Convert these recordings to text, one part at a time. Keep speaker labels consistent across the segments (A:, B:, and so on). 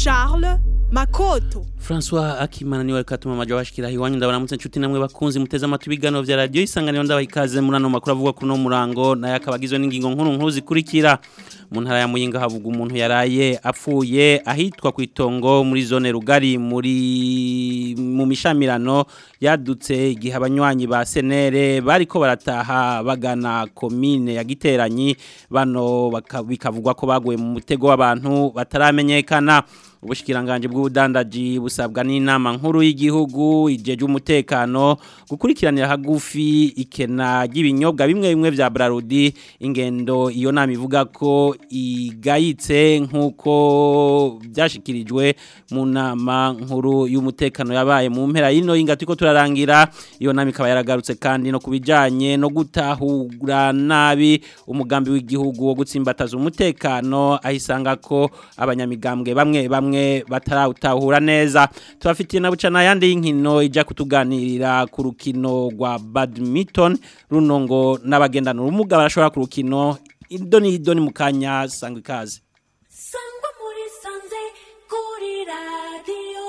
A: Charles Makoto
B: François Akimana niwe katuma majo bashikira hiwanyu ndabaramutse nshuti namwe bakunzi muteze amatwi biganiro vya radio isanganiro ndabaha ikaze muri ano makuru avuga kuno murango naye akabagizwe n'ingingo nkuru nkuru zikurikira mu ntara ya Muyinga havuga umuntu yaraye apfuye ahitwa ku itongo muri zone rugari muri mu mishamirano yadutse igihe abanywanyi ba senere bariko barataha bagana komine ya giteranyi bano baka- bikavugwa ko baguye mu mutego w'abantu bataramenyekana ubushikiranganje bw'ubudandaji busabwa n'inama nkuru y'igihugu ijeje umutekano gukurikiranira hagufi ikena ry'ibinyobwa bimwe bimwe vya Brarudi ingendo iyo nama ivuga ko igayitse nkuko byashikirijwe mu nama nkuru y'umutekano yabaye mu mpera y'ino y'inga turiko turarangira iyo nama ikaba yaragarutse kandi no kubijanye no gutahura nabi umugambi w'igihugu wo gutsimbataza umutekano ahisanga ko abanyamigambwe bamwe bamwe batarawutahura neza tubafitiye na bucana yandi y'inkino ijya kutuganirira ku rukino rwa badminton runo ngo n'abagendana ubumuga barashobora ku rukino idoni idoni mu kanya sangwa ikaze
C: sangwa muri sanze kuri radiyo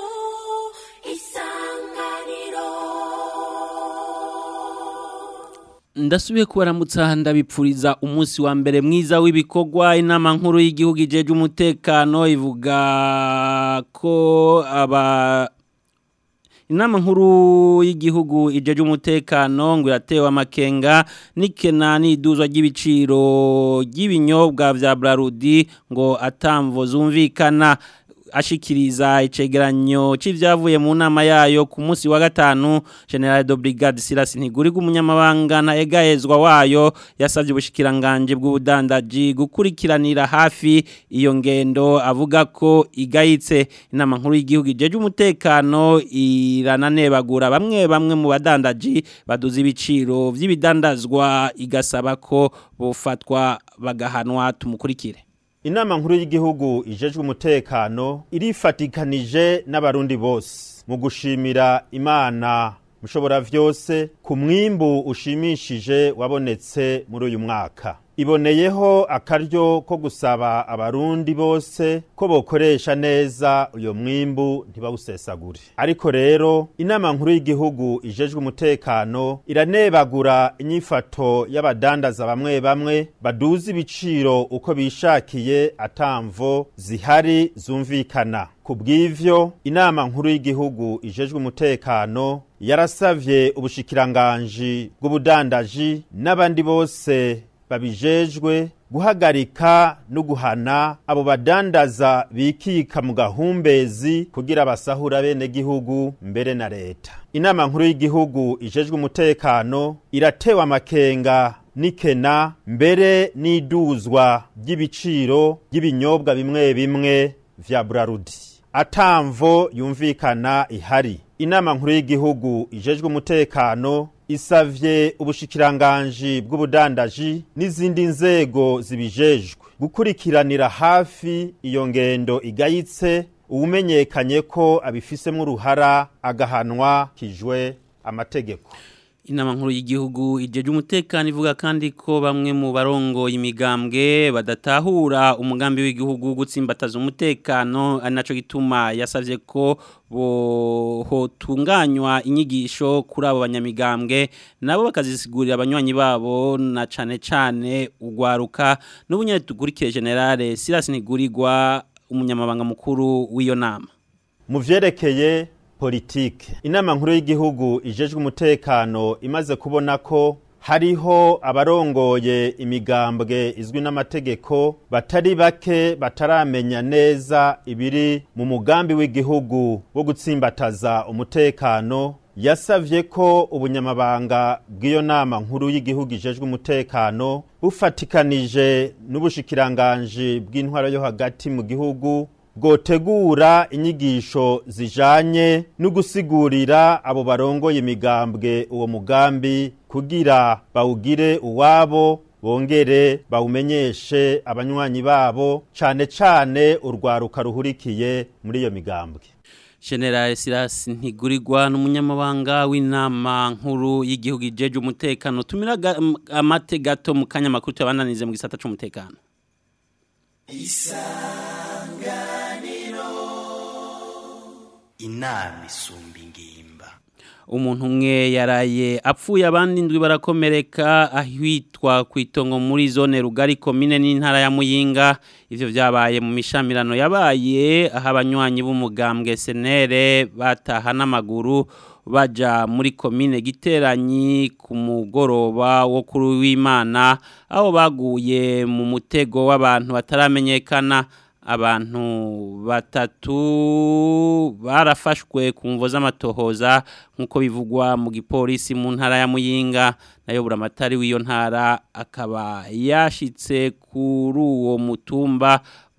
C: isanganiro
B: ndasubiye kubaramutsa ndabipfuriza umunsi wa mbere mwiza w'ibikorwa inama nkuru y'igihugu ijeje umutekano ivuga ko aba inama nkuru y'igihugu ijeje umutekano ngo iratewe amakenga n'ikena n'iduzwa ry'ibiciro ry'ibinyobwa vya Brarudi ngo atamvo zumvikana ashikiriza icegeranyo c'ivyavuye mu nama yayo ku munsi wa gatanu General de Brigade Silas Ntiguriga umunyamabanga na egahezwa wayo yasavye ubushikiranganje bw'ubudandaji gukurikiranira hafi iyo ngendo avuga ko igayitse inama nkuru y'igihugu ijeje umutekano irananebagura bamwe bamwe mu badandaji baduza ibiciro vy'ibidandazwa igasaba ko bofatwa bagahanwa tumukurikire
D: Inama nkuru y'igihugu ijejwe umutekano irifatikanije n'abarundi bose mu gushimira Imana mushobora vyose ku mwimbu ushimishije wabonetse muri uyu mwaka. Iboneyeho akaryo ko gusaba abarundi bose ko bokoresha neza uyo mwimbu ntibawusesagure. Ariko rero inama nkuru y'igihugu ijejwe umutekano iranebagura inyifato y'abadandaza bamwe bamwe baduza ibiciro uko bishakiye atamvo zihari zumvikana. Ku bw'ivyo inama nkuru y'igihugu ijejwe umutekano yarasavye ubushikiranganji bw'ubudandaji n'abandi bose babijejwe guhagarika no guhana abo badandaza bikika mu gahumbezi kugira basahura bene gihugu mbere na leta inama nkuru y'igihugu ijejwe umutekano iratewe amakenga nikena mbere n'iduzwa ry'ibiciro by'ibinyobwa bimwe bimwe vya Brarudi atamvo yumvikana ihari inama nkuru y'igihugu ijejwe umutekano isavye ubushikiranganji bw'ubudandaji n'izindi nzego zibijejwe gukurikiranira hafi iyo ngendo igayitse uwumenyekanye ko abifisemwo uruhara agahanwa kijwe amategeko
B: Inama nkuru y'igihugu ijeje umutekano ivuga kandi ko bamwe mu barongo imigambwe badatahura umugambi w'igihugu wo gutsimbataza umutekano ari naco gituma yasavye ko hotunganywa inyigisho kuri abo banyamigambwe nabo bakazisigurira abanywanyi babo na cane cane ugwaruka n'ubunyene tukurikire generale Silas Nigurirwa umunyamabanga mukuru w'iyo nama
D: mu vyerekeye politike inama nkuru y'igihugu ijejwe umutekano imaze kubona ko hariho abarongoye imigambwe izwi n'amategeko batari bake bataramenya neza ibiri mu mugambi w'igihugu wo gutsimbataza umutekano yasavye ko ubunyamabanga bw'iyo nama nkuru y'igihugu ijejwe umutekano bufatikanije n'ubushikiranganji bw'intwaro yo hagati mu gihugu bwotegura inyigisho zijanye no gusigurira abo barongoye imigambwe uwo mugambi kugira bawugire uwabo bongere bawumenyeshe abanywanyi babo cane cane urwaruka ruhurikiye muri iyo migambwe
B: General Silas Ntigurirwa n'umunyamabanga w'inama nkuru y'igihugu ijeje umutekano tumira amate gato mu kanya makuru tubananize mu gisata c'umutekano
E: isanganiro inama isumba ingimba
B: umuntu umwe yaraye apfuye abandi ndwi barakomereka ahitwa ku itongo muri zone rugari komine n'intara ya muyinga ivyo vyabaye mu mishamirano yabaye aho abanywanyi b'umugambwe senere bataha n'amaguru baja muri komine giteranyi ku mugoroba wo kuri w'imana aho baguye mu mutego w'abantu bataramenyekana abantu batatu barafashwe ku mvo z'amatohoza nk'uko bivugwa mu gipolisi mu ntara ya muyinga nayo buramatari w'iyo ntara akaba yashitse kuri uwo mutumba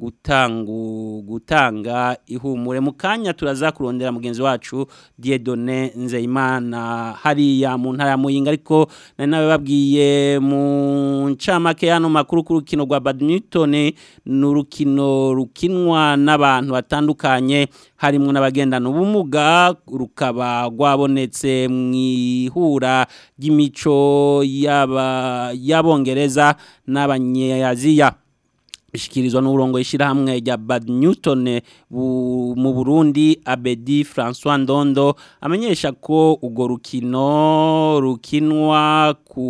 B: gutangu gutanga ihumure mu kanya turaza kurondera mugenzi wacu Dieudonné Nzeyimana hariya mu ntara ya Muyinga ariko nari nawe babwiye mu ncamake yano makuru ku rukino rwa badminton n'urukino rukinwa n'abantu batandukanye harimo n'abagendana ubumuga rukaba rwabonetse mu ihura ry'imico y'aba y'abongereza n'abanyaziya bishikirizwa n'uburongo ishyirahamwe rya badminton mu Burundi Abedi François Ndondo amenyesha ko urwo rukino rukinwa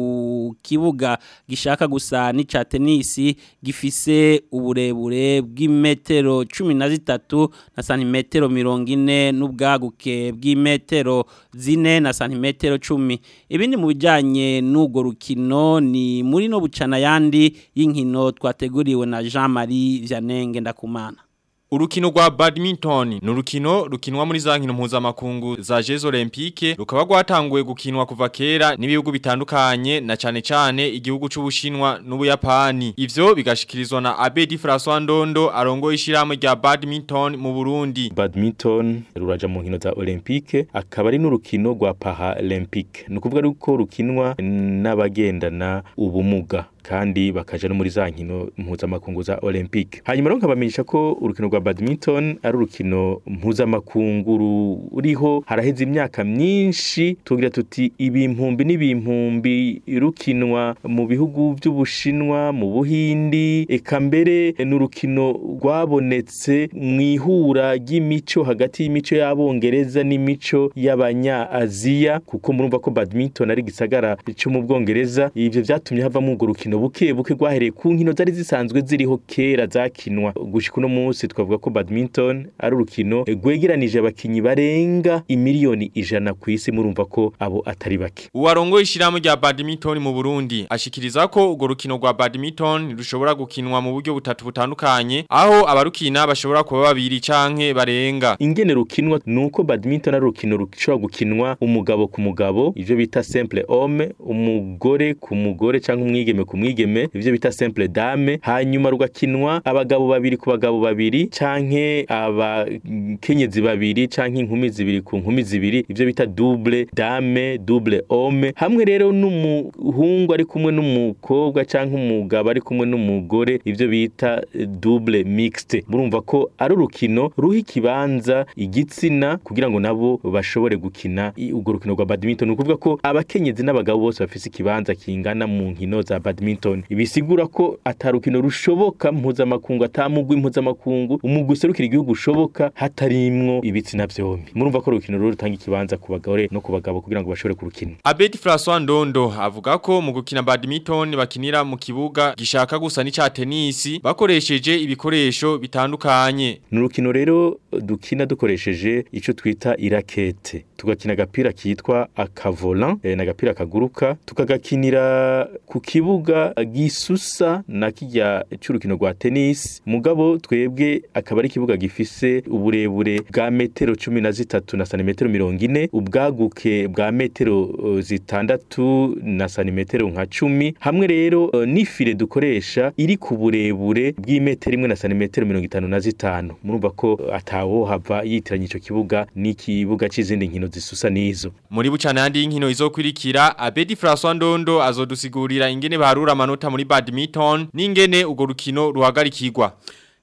B: ku kibuga gishaka gusa n'icya tenisi gifise uburebure bw'imetero cumi na zitatu na santimetero mirongo ine n'ubwaguke bw'imetero zine na santimetero cumi ibindi mu bijyanye n'urwo rukino ni muri no bucana yandi y'inkino twateguriwe na Jean Marie Vianney Ndakumana
F: Urukino rwa badminton ni urukino rukinwa muri za nkino mpuzamakungu za Jeux Olympique rukaba rwatanguye gukinwa kuva kera n'ibihugu bitandukanye na cane cane igihugu c'Ubushinwa n'Ubuyapani ivyo bigashikirizwa na Abedi François Ndondo arongo ishiramwe rya badminton mu Burundi
G: badminton ruraja mu nkino za Olympique akaba ari n'urukino rwa Paralympique ni ukuvuga yuko rukinwa n'abagendana ubumuga kandi bakaja no muri za nkino mpuzamakungu za Olympique hanyuma rero nkabamenyesha ko urukino rwa badminton ari urukino mpuzamakungu ruriho haraheze imyaka myinshi tugira tuti ibimpumbi n'ibimpumbi rukinwa mu bihugu by'ubushinwa mu buhindi eka mbere ni urukino rwabonetse mu ihura ry'imico hagati y'imico y'abongereza n'imico y'abanya-aziya kuko murumva ko badminton ari gisagara cyo mu bwongereza ivyo vyatumye havamo urwo rukino buke buke rwahereye ku nkino zari zisanzwe ziriho kera zakinwa gushika uno munsi twavuga ko badminton ari urukino rwegeranije abakinyi barenga imiliyoni ijana ku isi murumva ko abo atari bake
F: Uwarongo ishiramwe rya badminton mu Burundi ashikiriza ko urwo rukino rwa badminton rushobora gukinwa mu buryo butatu butandukanye aho abarukina bashobora kuba babiri canke barenga
G: ingene rukinwa nuko badminton ari urukino rushobora gukinwa umugabo ku mugabo ivyo bita simple homme umugore ku mugore canke umwigeme ku mwigeme ivyo bita simple dame hanyuma rugakinwa abagabo babiri ku bagabo babiri canke abakenyezi babiri canke inkumi zibiri ku nkumi zibiri ivyo bita double dame double homme hamwe rero n'umuhungu ari kumwe n'umukobwa canke umugabo ari kumwe n'umugore ivyo bita double mixed murumva ko ari urukino ruha ikibanza igitsina kugira ngo nabo bashobore gukina urwo rukino rwa badminton ukuvuga ko abakenyezi n'abagabo bose bafise ikibanza kingana mu nkino za badminton bisigura ko atarukino rushoboka mpuzamakungu atamugwi mpuzamakungu umugwi userukira igihugu ushoboka hatarimwo ibitsina vyombi murumva ko urukino rero rutanga ikibanza ku bagore no ku bagabo kugira ngo bashobore kurukina
F: Abedi François Ndondo avuga ko mu gukina badminton bakinira mu kibuga gishaka gusa n'icya tenisi bakoresheje ibikoresho bitandukanye
G: ni urukino rero dukina dukoresheje ico twita irakete tugakina agapira kitwa akavolan e, n'agapira kaguruka tukagakinira ku kibuga gisusa na kijya c'urukino rwa tennis mugabo twebwe akaba ari ikibuga gifise uburebure bwa metero cumi na zitatu na santimetero mirongo ine ubwaguke bwa metero uh, zitandatu na santimetero nka cumi hamwe rero uh, n'ifire dukoresha iri ku burebure bw'imetero imwe na santimetero mirongo itanu na zitanu murumva ko atawo hava yitiranya ico kibuga n'ikibuga c'izindi nkino zisusa n'izo
F: muri bucana yandi y'inkino izokurikira Abedi François Ndondo azodusigurira ingene barura amanota muri badminton n'ingene urwo rukino ruhagarikirwa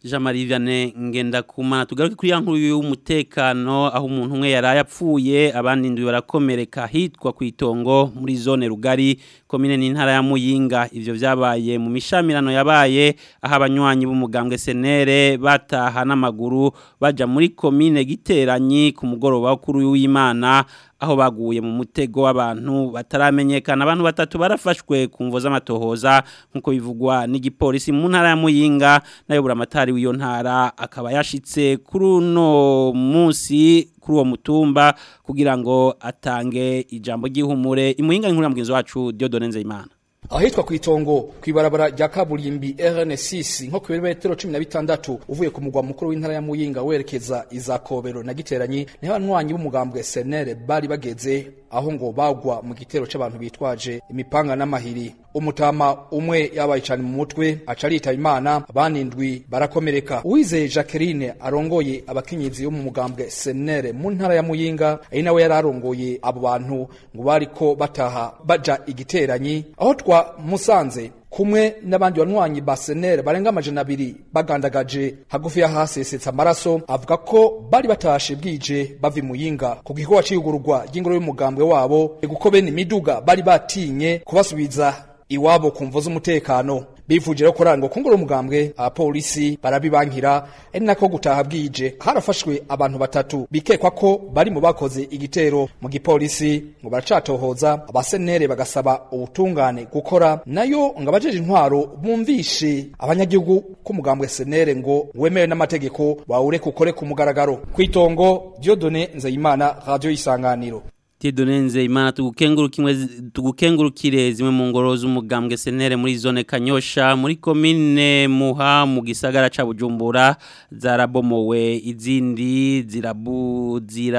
B: Jean Marie Vianney Ngendakumana tugaruke kuri ya nkuru y'umutekano aho umuntu umwe yaraye apfuye abandi ndwi barakomereka hitwa ku itongo muri zone rugari komine n'intara ya Muyinga ivyo vyabaye mu mishamirano yabaye aho abanywanyi b'umugambwe senere bataha n'amaguru baja muri komine giteranyi ku mugoroba kuri w'Imana aho baguye mu mutego w'abantu bataramenyekana abantu batatu barafashwe ku mvo z'amatohoza nkuko bivugwa n'igipolisi mu ntara ya Muyinga nayo buramatari w'iyo ntara akaba yashitse kuri uno munsi kuri uwo mutumba kugira ngo atange ijambo ry'ihumure imuyinga inkuru ya mugenzi wacu Diodone Nzeyimana
H: ahitwa ku itongo ku ibarabara rya kaburimbi RN6 nko ku birometero 16 uvuye ku mugwa mukuru w'intara ya Muyinga werekeza izakobero na giteranyi niho abanywanyi b'umugambwe SNL bari bageze aho ngo bagwa mu gitero c'abantu bitwaje imipanga n'amahiri umutama umwe yabaye cyane mu mutwe aca aritaba imana abandi ndwi barakomereka uwizeye Jacqueline arongoye abakenyezi bo mu mugambwe SNL mu ntara ya Muyinga ari nawe yari arongoye abo bantu ngo bariko bataha baja igiteranyi aho twa musanze kumwe n'abandi banywanyi ba senere barenga amajana abiri bagandagaje hagufi y'ahasesetse amaraso avuga ko bari batashe bwije bava imuyinga ku gikorwa c'iyugururwa ry'ingoro y'umugambwe wabo kuko bene imiduga bari batinye kubasubiza iwabo ku mvo z'umutekano bivuje rero kuranga ku ngoro y'umugambwe abapolisi barabibankira ari nako gutaha bwije harafashwe abantu batatu bikekwa ko bari mu bakoze igitero mu gipolisi ngo baracatohoza abasenere bagasaba ubutungane gukora nayo ngo abajeje intwaro bumvishe abanyagihugu ko umugambwe senere ngo wemewe n'amategeko wawure kukore ku mugaragaro kwitongo Dieudonne Nzeyimana radio isanganiro
B: Tidonenze imana tugukengurukimwe tugukengurukire zimwe mu ngoro z'umugambwe senere muri zone Kanyosha muri commune Muha mu gisagara ca Bujumbura zarabomowe izindi zirabu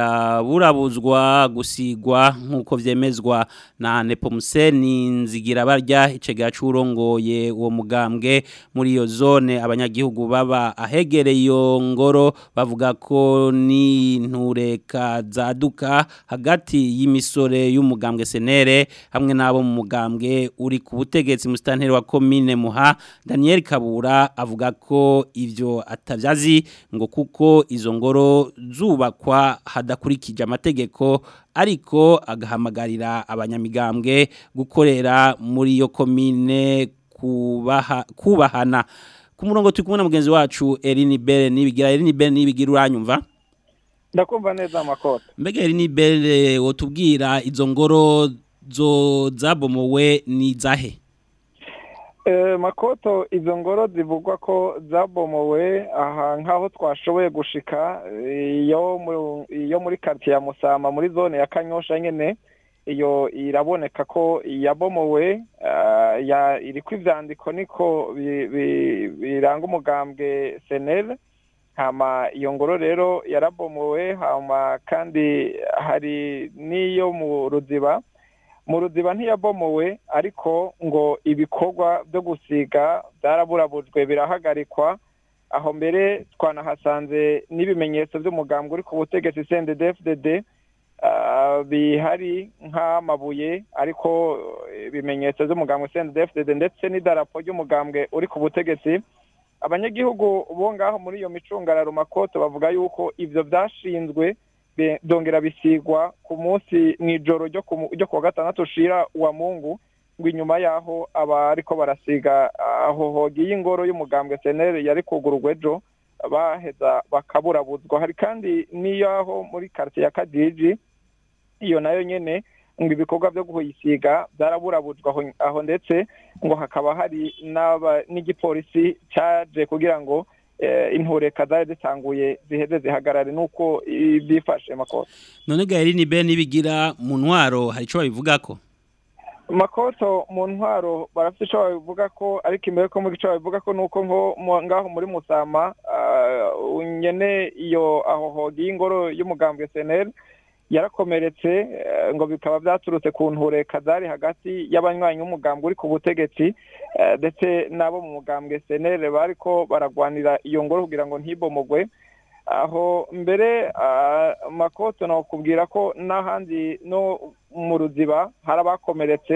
B: ziraburabuzwa gusigwa nkuko vyemezwa na Nepomuseni nzigira barya icega curongoye uwo mugambwe muri iyo zone abanyagihugu baba ahegereye iyo ngoro bavuga ko ni ntureka zaduka hagati y'imisore y'umugambwe senere hamwe n'abo mu mugambwe uri ku butegetsi mu sitanteri wa komine muha Daniel Kabura avuga ko ivyo atavyazi ngo kuko izo ngoro zubakwa hadakurikije amategeko ariko agahamagarira abanyamigambwe gukorera muri iyo komine kubaha kubahana ku murongo turi kumwe na mugenzi wacu Eline Bere nibigira Eline Bere nibigira uranyumva
I: ndakumva neza amakota
B: mbega yari ni bere wotubwira izo ngoro zo zabomowe ni zahe
I: makoto izo ngoro zivugwa ko zabomowe aha nk'aho twashoboye gushika iyo muri karitsiye ya musama muri zone ya kanyosha nyine iyo iraboneka ko yabomowe iriko ivyandiko niko biranga umugambwe senere hama iyo ngoro rero yarabomowe hama kandi hari n'iyo mu ruziba mu ruziba ntiyabomowe ariko ngo ibikorwa byo gusiga byaraburabujwe birahagarikwa aho mbere twanahasanze n'ibimenyetso by'umugambwe uri ku butegetsi CNDD-FDD bihari nk'amabuye ariko ibimenyetso by'umugambwe CNDD-FDD ndetse n'idarapo ry'umugambwe uri ku butegetsi abanyagihugu bo ngaho muri iyo micungararo makoto bavuga yuko ivyo vyashinzwe byongera bisigwa ku munsi mw'ijoro ryo kuwa gatandatu ushira wa mungu ngo inyuma yaho aba ariko barasiga aho hogiye ingoro y'umugambwe senere yari kugururwa ejo baheza bakaburabuzwa hari kandi n'iyaho muri karitsiye ya kadiji iyo nayo nyene ngo ibikorwa byo kuyisiga byaraburabujwe aho ndetse ngo hakaba hari n'igipolisi cyaje kugira ngo intureka zari zitanguye ziheze zihagarare nuko byifashe makoto
B: none gaheri ni be nibigira mu ntwaro hari icyo babivuga ko
I: makoto mu ntwaro barafite icyo babivuga ko ariko imbere ko muri icyo babivuga ko nuko nko ngaho muri musama nyene iyo aho hogiye ingoro y'umugambwe seneri yarakomeretse ngo bikaba byaturutse ku ntureka zari hagati y'abanywanyi b'umugambwe uri ku butegetsi ndetse n'abo mu mugambwe senere bari ko baragwanira iyo ngoro kugira ngo ntibomogwe aho mbere makoto nakubwira ko n'ahandi no mu ruziba hari abakomeretse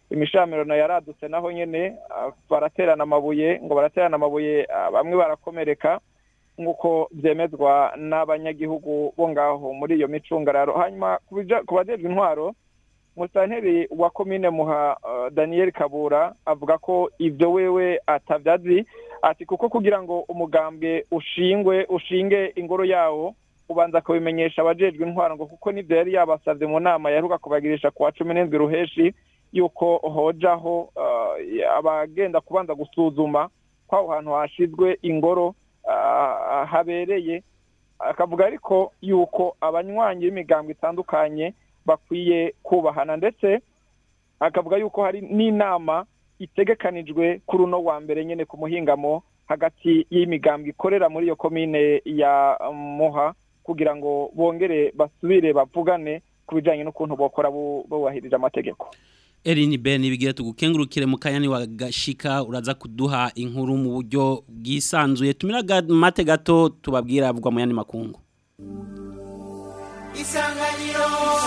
I: imishamirano yaradutse naho nyene ah, baraterana amabuye ngo baraterana amabuye ah, bamwe barakomereka nk'uko byemezwa n'abanyagihugu bo ngaho muri iyo micungararo hanyuma ku bija- ku bajejwe intwaro musanteri wa komine muha uh, daniel kabura avuga ko ibyo wewe atabyazi ati kuko kugira ngo umugambwe ushingwe ushinge ingoro yawo ubanza kubimenyesha abajejwe intwaro ngo kuko nibyo yari yabasabye mu nama yaheruka kubagirisha ku wa cumi n'indwi ruheshi yuko hojaho uh, abagenda kubanza gusuzuma ko aho hantu hashizwe ingoro uh, habereye akavuga ariko yuko abanywanyi b'imigambwe itandukanye bakwiye kubahana ndetse akavuga yuko hari n'inama itegekanijwe kuri uno wa mbere nyine ku muhingamo hagati y'imigambwe ikorera muri iyo komine ya muha kugira ngo bongere basubire bavugane ku bijyanye n'ukuntu bokora bu- bubahirije amategeko
B: Erin Ben bigira tugukengurukire mu kanya ni wagashika uraza kuduha inkuru mu buryo bwisanzuye tumira ga- mate gato tubabwira avugwa mu yandi makungu
C: isanganiro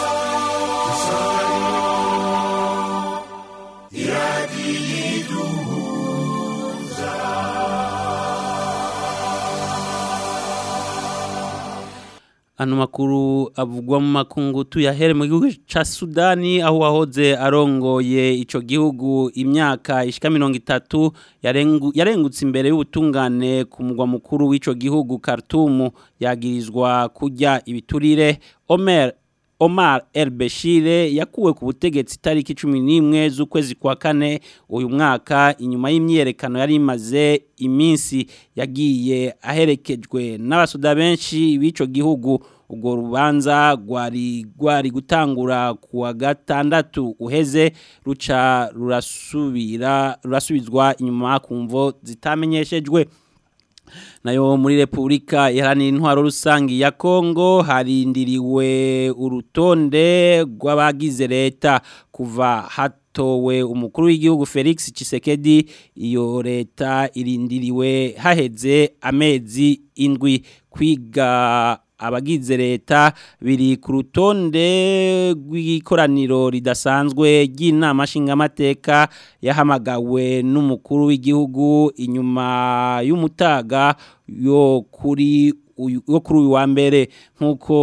B: Ano makuru avugwa mu makungu tuyahere mu gihugu ca Sudani aho wahoze arongoye ico gihugu imyaka ishika 30 yarengu, yarengutse imbere y'ubutungane ku mugwa mukuru w'ico gihugu Khartoum yagirizwa kurya ibiturire Omer Omar El Bashir yakuwe ku butegetsi tariki 11 z'ukwezi kwa kane uyu mwaka inyuma y'imyerekano yari imaze iminsi yagiye aherekejwe n'abasuda benshi b'ico gihugu ubwo rubanza rwari rwari gutangura ku wa gatandatu uheze ruca rurasubira rurasubizwa inyuma ku mvo zitamenyeshejwe nayo muri Republika iharanira intwaro rusangi ya Kongo harindiriwe urutonde rw'abagize leta kuva hatowe umukuru w'igihugu Felix Tshisekedi iyo leta irindiriwe haheze amezi indwi kwiga abagize leta biri ku rutonde rw'ikoraniro ridasanzwe ry'inama nshingamateka yahamagawe n'umukuru w'igihugu inyuma y'umutaga yo kuri uyu yo kuri uyu wa mbere nk'uko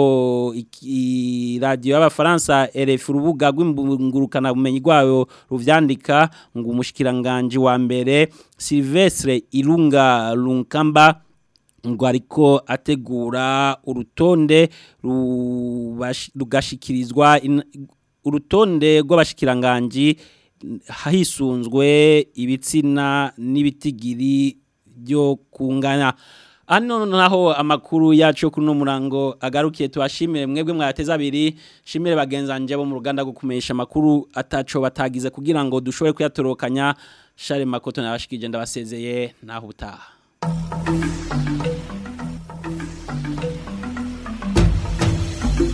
B: iki- radiyo y'abafaransa RF urubuga rw'imbungurukana bumenyi rwayo ruvyandika ngo umushikiranganje wa mbere Silvestre Irunga Lunkamba ngo ariko ategura urutonde rubash- rugashikirizwa in- urutonde rw'abashikiranganji hisunzwe ibitsina n'ibitigiri byo kungana Ano naho amakuru yacu yo kuri no murango agarukiye tubashimire mwebwe mwateza abiri shimire bagenzanje bo mu ruganda rwo kumesha amakuru ataco batagize kugira ngo dushobore kuyatorokanya Share Makoto nabashikije ndabasezeye naho utaha